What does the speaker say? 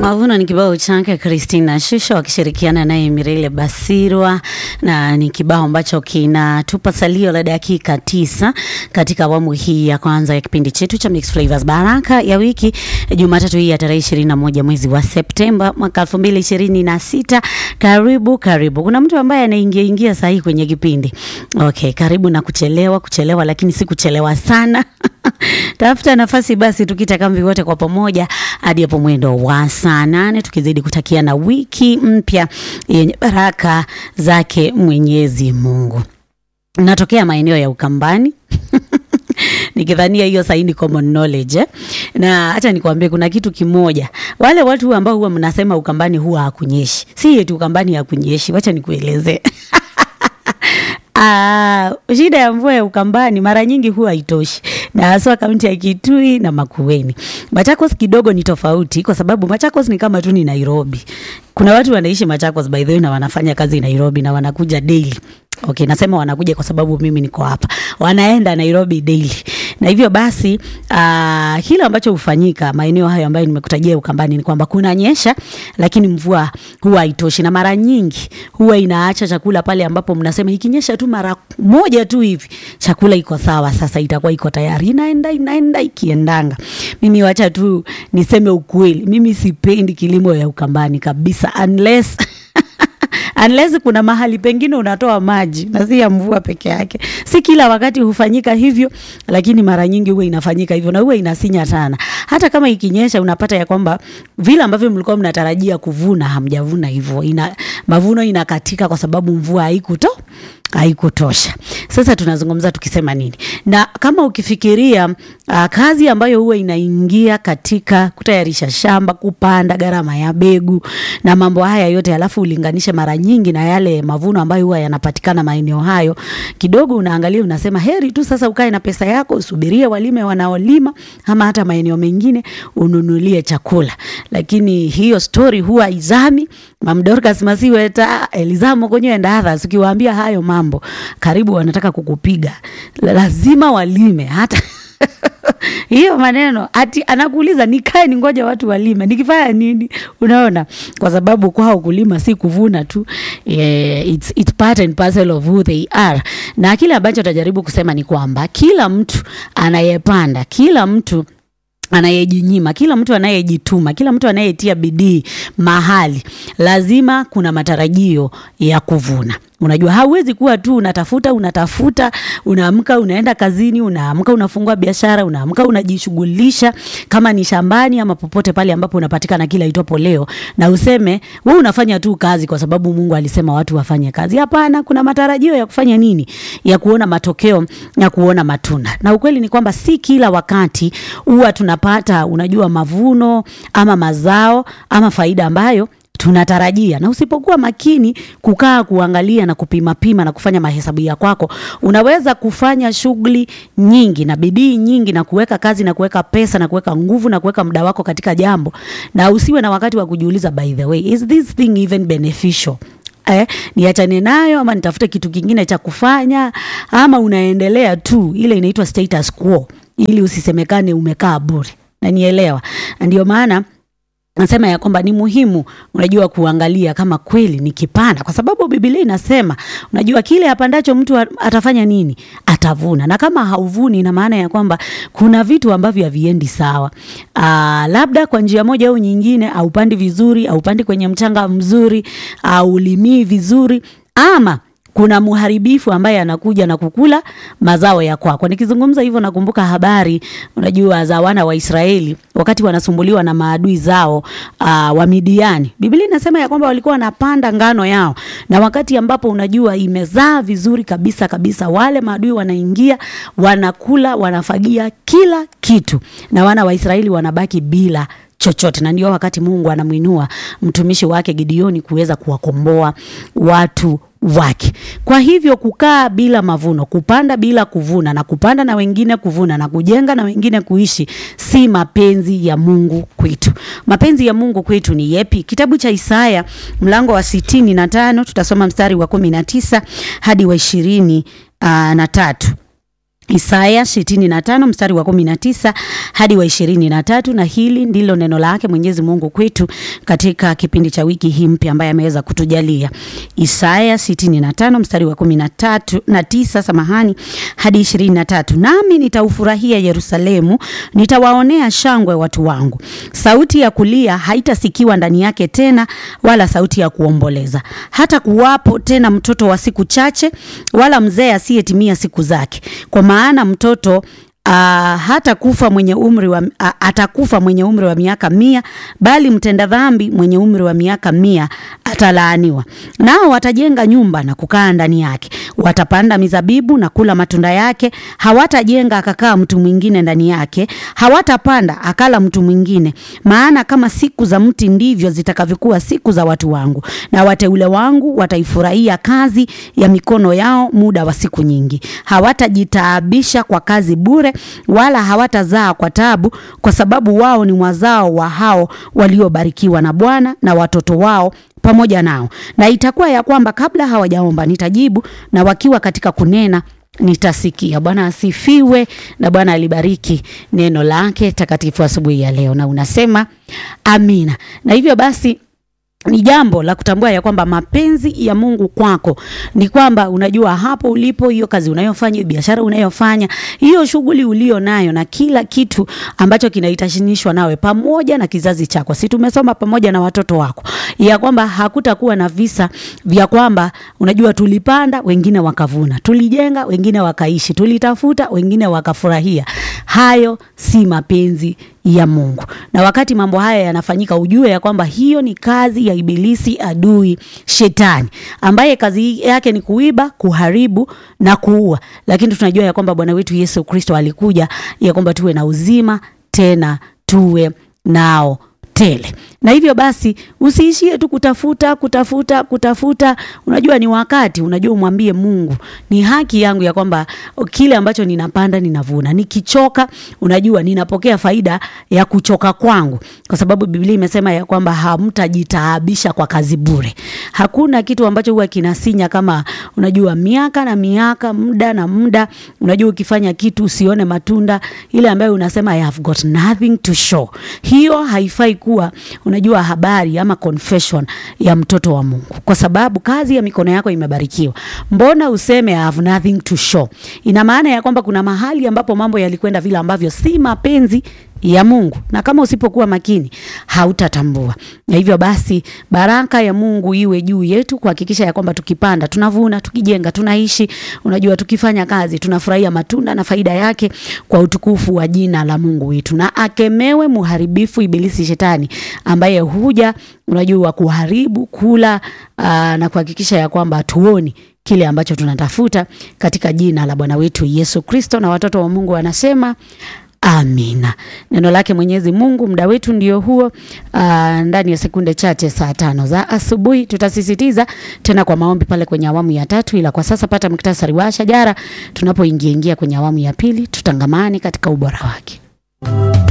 Mavuno ni kibao chake Christina Shusho wakishirikiana naye Mirele Basirwa, na ni kibao ambacho kinatupa salio la dakika tisa katika awamu hii ya kwanza ya kipindi chetu cha Mix Flavors Baraka ya wiki Jumatatu hii ya tarehe ishirini na moja mwezi wa Septemba mwaka elfu mbili ishirini na sita. Karibu karibu. Kuna mtu ambaye anaingia ingia sahihi kwenye kipindi. Okay, karibu na kuchelewa kuchelewa, lakini si kuchelewa sana tafuta nafasi basi, tukita kambi wote kwa pamoja hadi hapo mwendo wa saa nane, tukizidi kutakia na wiki mpya yenye baraka zake Mwenyezi Mungu. Natokea maeneo ya Ukambani nikidhania hiyo saini common knowledge eh? Na hata nikwambie kuna kitu kimoja, wale watu ambao huwa mnasema Ukambani huwa hakunyeshi, si eti Ukambani hakunyeshi, wacha nikuelezee Ah, shida ya mvua ya Ukambani mara nyingi huwa haitoshi, na haswa kaunti ya Kitui na Makueni. Machakos kidogo ni tofauti, kwa sababu Machakos ni kama tu ni Nairobi. Kuna watu wanaishi Machakos by the way, na wanafanya kazi Nairobi na wanakuja daily. Okay, nasema wanakuja kwa sababu mimi niko hapa, wanaenda Nairobi daily, na hivyo basi uh, kile ambacho hufanyika maeneo hayo ambayo nimekutajia Ukambani ni kwamba kunanyesha, lakini mvua huwa haitoshi, na mara nyingi huwa inaacha chakula pale ambapo mnasema ikinyesha tu mara moja tu hivi chakula iko sawa, sasa itakuwa iko tayari, inaenda inaenda ikiendanga. Mimi wacha tu niseme ukweli, mimi sipendi kilimo ya Ukambani kabisa unless unless kuna mahali pengine unatoa maji na si ya mvua peke yake. Si kila wakati hufanyika hivyo, lakini mara nyingi huwa inafanyika hivyo na huwa inasinya sana. Hata kama ikinyesha, unapata ya kwamba vile ambavyo mlikuwa mnatarajia kuvuna hamjavuna hivyo, ina mavuno inakatika kwa sababu mvua haikuto haikutosha. Sasa tunazungumza tukisema nini? Na kama ukifikiria uh, kazi ambayo huwa inaingia katika kutayarisha shamba, kupanda, gharama ya mbegu na mambo haya yote, alafu ulinganishe mara nyingi na yale mavuno ambayo huwa yanapatikana maeneo hayo, kidogo unaangalia unasema, heri tu sasa ukae na pesa yako usubirie walime wanaolima, ama hata maeneo mengine ununulie chakula. Lakini hiyo story huwa izami Mam Dorcas Masiweta, Elizamo Konyo and others, ukiwaambia hayo mambo karibu wanataka kukupiga, lazima walime hata hiyo maneno ati anakuuliza nikae ningoja watu walime, nikifanya nini? Unaona, kwa sababu kwao kulima si kuvuna tu, yeah, it's, it's part and parcel of who they are. Na kile ambacho atajaribu kusema ni kwamba kila mtu anayepanda, kila mtu anayejinyima, kila mtu anayejituma, kila mtu anayetia bidii mahali, lazima kuna matarajio ya kuvuna. Unajua, hauwezi kuwa tu unatafuta unatafuta, unaamka unaenda kazini, unaamka unafungua biashara, unaamka unajishughulisha, kama ni shambani ama popote pale ambapo unapatikana kila itwapo leo, na useme wewe unafanya tu kazi kwa sababu Mungu alisema watu wafanye kazi. Hapana, kuna matarajio ya kufanya nini? Ya kuona matokeo, ya kuona matunda. Na ukweli ni kwamba si kila wakati huwa tunapata, unajua, mavuno ama mazao ama faida ambayo tunatarajia na usipokuwa makini kukaa kuangalia na kupima pima na kufanya mahesabu ya kwako, unaweza kufanya shughuli nyingi na bidii nyingi na kuweka kazi na kuweka pesa na kuweka nguvu na kuweka muda wako katika jambo, na usiwe na wakati wa kujiuliza, by the way, is this thing even beneficial? Eh, niachane nayo ama nitafute kitu kingine cha kufanya, ama unaendelea tu, ile inaitwa status quo, ili usisemekane umekaa bure, na nielewa, ndio maana nasema ya kwamba ni muhimu unajua kuangalia kama kweli ni kipanda, kwa sababu Biblia inasema unajua kile apandacho mtu atafanya nini? Atavuna. Na kama hauvuni, ina maana ya kwamba kuna vitu ambavyo haviendi sawa. Aa, labda kwa njia moja au nyingine, haupandi vizuri, haupandi kwenye mchanga mzuri, haulimii vizuri ama kuna mharibifu ambaye anakuja na kukula mazao ya kwako. Nikizungumza hivyo, nakumbuka habari unajua za wana wa Israeli wakati wanasumbuliwa na maadui zao uh, wa Midiani. Biblia inasema ya kwamba walikuwa wanapanda ngano yao, na wakati ambapo unajua imezaa vizuri kabisa kabisa, wale maadui wanaingia, wanakula, wanafagia kila kitu, na wana wa Israeli wanabaki bila chochote na ndio wakati Mungu anamwinua mtumishi wake Gideoni kuweza kuwakomboa watu wake. Kwa hivyo kukaa bila mavuno, kupanda bila kuvuna, na kupanda na wengine kuvuna, na kujenga na wengine kuishi, si mapenzi ya Mungu kwetu. Mapenzi ya Mungu kwetu ni yepi? Kitabu cha Isaya mlango wa sitini na tano tutasoma mstari wa kumi na tisa hadi wa ishirini uh, na tatu. Isaya sitini na tano mstari wa kumi na tisa hadi wa ishirini na tatu na hili ndilo neno lake Mwenyezi Mungu kwetu katika kipindi cha wiki hii mpya ambaye ameweza kutujalia. Isaya sitini na tano mstari wa kumi na tatu na tisa samahani, hadi ishirini na tatu nami nitaufurahia Yerusalemu, nitawaonea shangwe watu wangu. Sauti ya kulia haitasikiwa ndani yake tena, wala sauti ya kuomboleza. Hata kuwapo tena mtoto wa siku chache, wala mzee asiyetimia siku zake, kwa maana mtoto Uh, hata kufa mwenye umri wa, uh, atakufa mwenye umri wa miaka mia, bali mtenda dhambi mwenye umri wa miaka mia atalaaniwa. Nao watajenga nyumba na kukaa ndani yake, watapanda mizabibu na kula matunda yake. Hawatajenga akakaa mtu mwingine ndani yake, hawatapanda akala mtu mwingine. Maana kama siku za mti ndivyo zitakavyokuwa siku za watu wangu, na wateule wangu wataifurahia kazi ya mikono yao muda wa siku nyingi. Hawatajitaabisha kwa kazi bure wala hawatazaa kwa tabu, kwa sababu wao ni wazao wa hao waliobarikiwa na Bwana na watoto wao pamoja nao. Na itakuwa ya kwamba kabla hawajaomba nitajibu, na wakiwa katika kunena nitasikia. Bwana asifiwe na Bwana alibariki neno lake takatifu asubuhi ya leo, na unasema amina. Na hivyo basi ni jambo la kutambua ya kwamba mapenzi ya Mungu kwako ni kwamba unajua hapo ulipo, hiyo kazi unayofanya, hiyo biashara unayofanya, hiyo shughuli ulio nayo, na kila kitu ambacho kinahitanishwa nawe pamoja na kizazi chako, si tumesoma pamoja na watoto wako, ya kwamba hakutakuwa na visa vya kwamba unajua, tulipanda wengine wakavuna, tulijenga wengine wakaishi, tulitafuta wengine wakafurahia. Hayo si mapenzi ya Mungu. Na wakati mambo haya yanafanyika, ujue ya kwamba hiyo ni kazi ya Ibilisi, adui Shetani, ambaye kazi yake ni kuiba, kuharibu na kuua. Lakini tunajua ya kwamba Bwana wetu Yesu Kristo alikuja ya kwamba tuwe na uzima, tena tuwe nao tele. Na hivyo basi usiishie tu kutafuta kutafuta kutafuta. Unajua ni wakati, unajua umwambie Mungu, ni haki yangu ya kwamba kile ambacho ninapanda ninavuna. Nikichoka, unajua ninapokea faida ya kuchoka kwangu, kwa sababu Biblia imesema ya kwamba hamtajitaabisha kwa kazi bure. Hakuna kitu ambacho huwa kinasinya kama unajua miaka na miaka, muda na muda, unajua ukifanya kitu usione matunda, ile ambayo unasema I have got nothing to show, hiyo haifai kuwa unajua habari ama confession ya mtoto wa Mungu, kwa sababu kazi ya mikono yako imebarikiwa. Mbona useme I have nothing to show? Ina maana ya kwamba kuna mahali ambapo mambo yalikwenda vile ambavyo si mapenzi ya Mungu, na kama usipokuwa makini hautatambua. Na hivyo basi, baraka ya Mungu iwe juu yetu kuhakikisha ya kwamba tukipanda tunavuna, tukijenga tunaishi, unajua tukifanya kazi tunafurahia matunda na faida yake kwa utukufu wa jina la Mungu wetu. Na akemewe muharibifu Ibilisi Shetani ambaye huja unajua kuharibu, kula aa, na kuhakikisha ya kwamba hatuoni kile ambacho tunatafuta katika jina la Bwana wetu Yesu Kristo. Na watoto wa Mungu wanasema Amina. Neno lake Mwenyezi Mungu, muda wetu ndio huo. Uh, ndani ya sekunde chache, saa tano za asubuhi, tutasisitiza tena kwa maombi pale kwenye awamu ya tatu, ila kwa sasa pata muktasari wa shajara tunapoingia ingia kwenye awamu ya pili, tutangamane katika ubora wake.